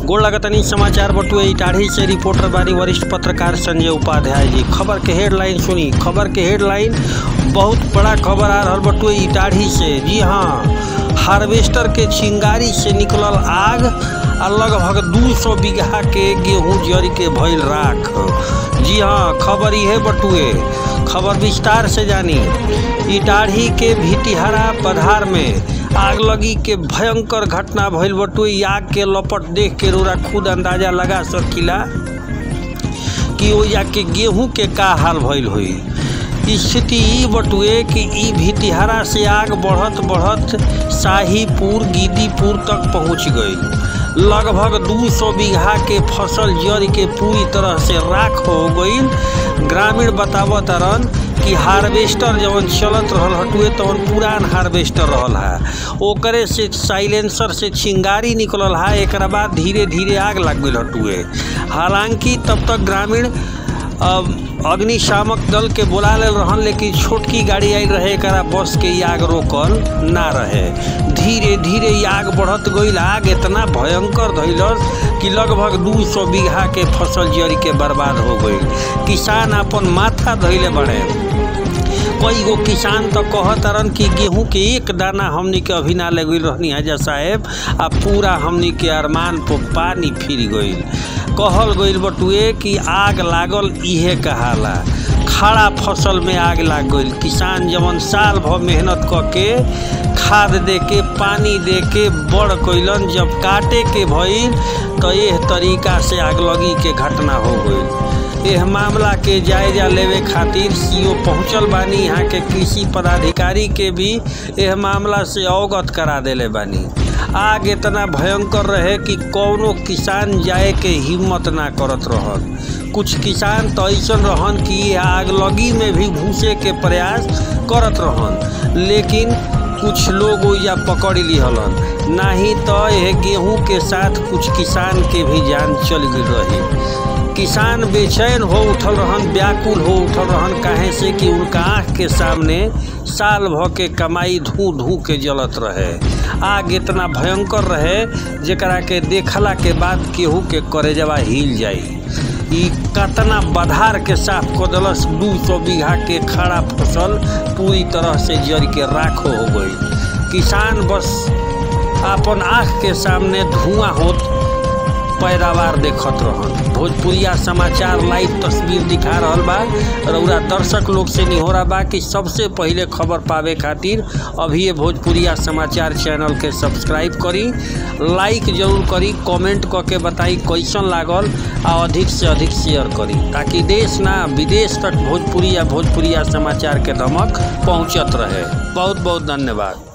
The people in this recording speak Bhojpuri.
गोड़ लगतनी समाचार बटुए इटाढ़ी से रिपोर्टर बानी वरिष्ठ पत्रकार संजय उपाध्याय जी खबर के हेडलाइन सुनी खबर के हेडलाइन बहुत बड़ा खबर आ रहल बटुए इटाढ़ी से जी हाँ हार्वेस्टर के चिंगारी से निकलल आग आ लगभग दू सौ बीघा के गेहूं जड़ के भइल राख जी हाँ खबर इहे बटुए खबर विस्तार से जानी इटाढ़ी के भिटिहरा पधार में आग लगी के भयंकर घटना भइल बटुए आग के लपट देख के रोरा खुद अंदाजा लगा सकीला कि ओ के गेहूं के का हाल भइल हुई स्थिति ई बटुए कि ई भितिहरा से आग बढ़त बढ़त शाहीपुर गिद्दीपुर तक पहुंच गई लगभग 200 बीघा के फसल जड़ के पूरी तरह से राख हो गई ग्रामीण बतावत रन कि हार्वेस्टर जवन चलत रहल हटुए तवन पुरान हार्वेस्टर रहल है ओकरे से साइलेंसर से चिंगारी निकलल है एक बाद धीरे धीरे आग लग गई हटुए हालांकि तब तक ग्रामीण अग्निशामक दल के बोला ले रहन लेकिन छोटकी गाड़ी आई रहे एक बस के आग रोकल ना रहे धीरे धीरे आग बढ़त गई आग इतना भयंकर धैलस कि लगभग 200 बीघा के फसल जड़ के बर्बाद हो गई किसान अपन माथा धैले बढ़े कई गो किसान तो कहतरन कि गेहूं के एक दाना हमनी के अभी ना लग रहनी हजा साहेब आ पूरा हमनी के अरमान पर पानी फिर गई कहल गई बटुए कि आग लागल इहे कहाला खड़ा फसल में आग लाग गई किसान जवन साल भर मेहनत क के खाद दे के पानी दे के बड़ कैलन जब काटे के भइल तो यह तरीका से आग लगी के घटना हो गई यह मामला के जायजा लेवे खातिर सीओ पहुंचल बानी यहाँ के कृषि पदाधिकारी के भी यह मामला से अवगत करा देले बानी आग इतना भयंकर रहे कि कौनो किसान जाए के हिम्मत ना करत रहन कुछ किसान तो ऐसा रहन कि आग लगी में भी घुसे के प्रयास करत रहन लेकिन कुछ लोग या पकड़ लिहलन नहीं तो यह गेहूं के साथ कुछ किसान के भी जान चल गई रही किसान बेचैन हो उठल रहन व्याकुल हो उठल रहन काहे से कि उनका आँख के सामने साल भर के कमाई धू धू के जलत रहे आग इतना भयंकर रहे जरा के देखला के बाद केहू के करेजवा हिल जाई ई कतना बधार के साफ कर दिलस दू सौ बीघा के खड़ा फसल पूरी तरह से जड़ के राखो हो गई किसान बस अपन आँख के सामने धुआं होत पैदावार देखत रहन भोजपुरिया समाचार लाइव तस्वीर दिखा रहल बा रउरा दर्शक लोग से निहोरा बा कि सबसे पहिले खबर पावे खातिर अभी ये भोजपुरिया समाचार चैनल के सब्सक्राइब करी लाइक जरूर करी कमेंट क के बताई कैसन लागल आ अधिक से अधिक शेयर करी ताकि देश ना विदेश तक भोजपुरी या भोजपुरिया समाचार के धमक पहुँचत रहे बहुत बहुत धन्यवाद